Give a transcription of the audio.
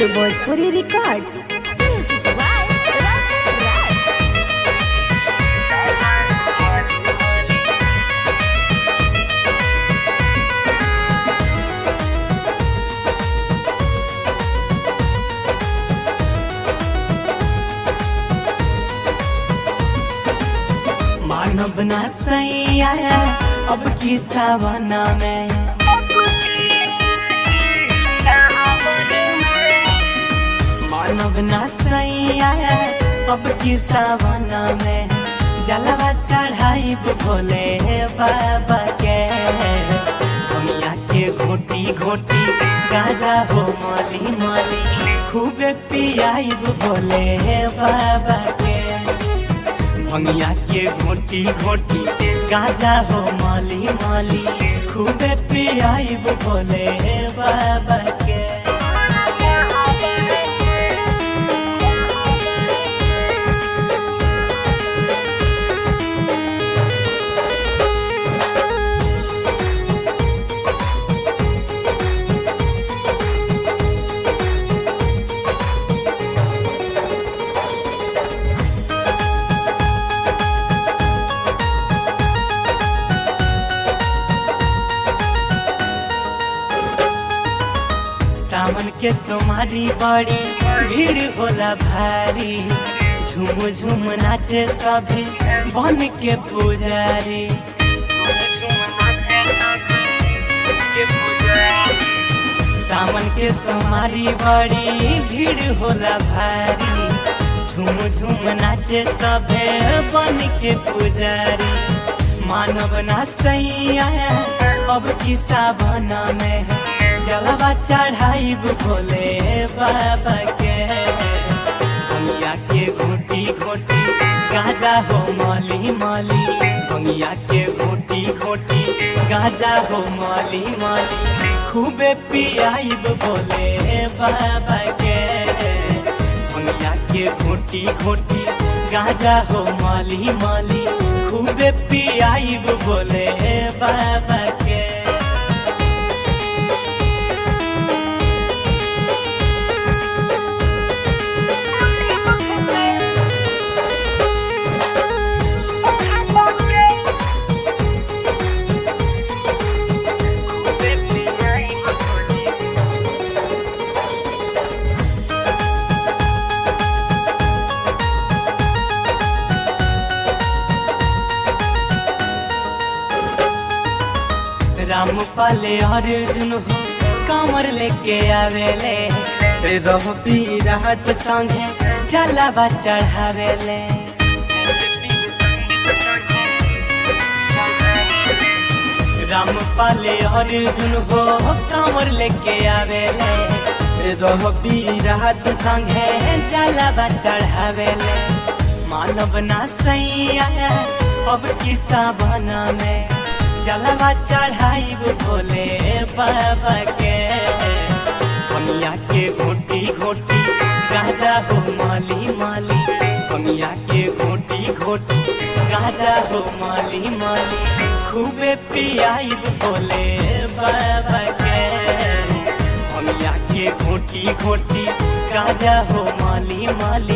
Bhojpuri Records. Music by Rasa Raj. मानव ना सैया अब की सावना में मानव ना सैया अब की सावना में जलवा चढ़ाई भोले बाबा के दुनिया के घोटी घोटी गाजा हो माली माली खूबे पियाई भोले बाबा के भंगिया के घोटी घोटी गाजा हो माली माली खूबे पियाई बोले बाबा के सावन के सोमारी बड़ी भीड़ होला भारी झूम झूम नाचे सभी बन के पुजारी सावन के सोमारी बड़ी भीड़ होला भारी झूम झूम नाचे सभे बन के पुजारी मानव ना सैया अब की सावन में जलवा चढ़ाई भोले बाबा के दुनिया के घोटी घोटी गाजा हो माली माली दुनिया के घोटी घोटी गाजा हो माली माली खूबे पियाई भोले बाबा के दुनिया के घोटी घोटी गाजा हो माली माली खूबे पियाई भोले बाबा के राम पाले अर्जुन हो कमर लेके आवेले रहो राहत संगे जलावा चढ़ावेले राम पाले अर्जुन हो कमर लेके आवेले रहो राहत संगे जलावा चढ़ावेले मानव ना सैया अब की सावना में जलवा चढ़ाई भोले बाबा के कमिया के घोटी घोटी गाजा हो माली माली कमिया के घोटी घोटी गाजा हो माली माली खूबे पियाई भोले बाबा के कमिया के घोटी घोटी गाजा हो माली माली